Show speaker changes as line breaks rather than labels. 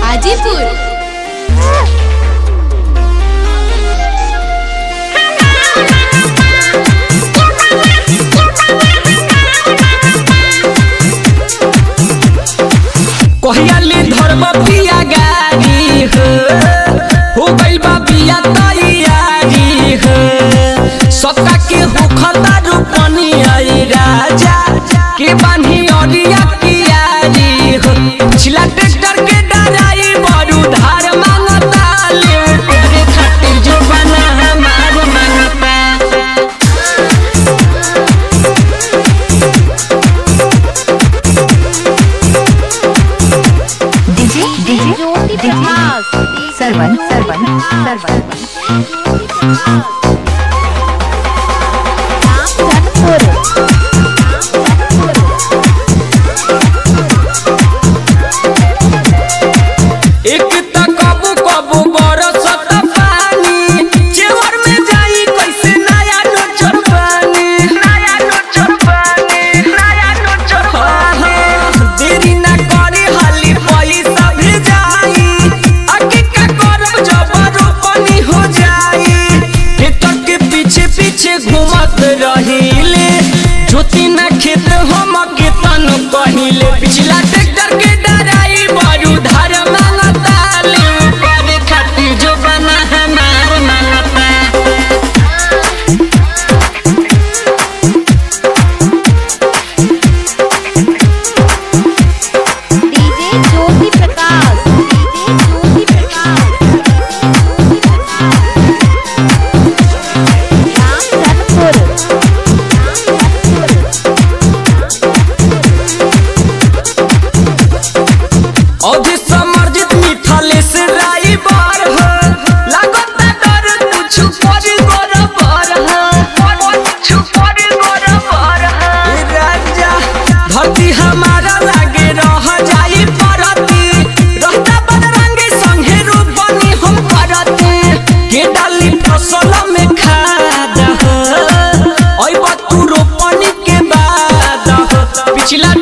हाजीपुर
कहियाले धर्म पिया गारी हो हो गइल बा बिया तैयारी हो सबका के होखता रूपनी आई राजा के बान्ही अरिया कियारी हो पिछला ट्रैक्टर के डराई बड़ू धार मांगता ले तेरे खातिर जो बना हमार मांगता
डीजे डीजे डीजे सरवन सरवन सरवन
एक त कबू कबू बरसत पानी चेवर में जाई कैसे नया नोचर पानी नया नोचर पानी नया नोचर पानी देरी ना करे हाली पैसा भेजाई आगे का करब जबर पानी हो जाई खेतर के पीछे पीछे घूमत रहीले ज्योति ना खेत हम के तन कहिले पिछला ट्रैक्टर के डराई बड़ू धार मांगता ले करे खातिर जो बना हमार मांगता
डीजे ज्योति प्रकाश डीजे ज्योति प्रकाश
अभी समर्जित मिठाले से राई बार हो लागत डर कुछ पर बराबर हो कुछ पर बराबर हो राजा धरती हमारा लागे रह जाई परती रहता बदरंगे संगे रूप बनी हम करती के डाली फसल में खाद हो ओइ बतू रोपनी के बाद हो पिछला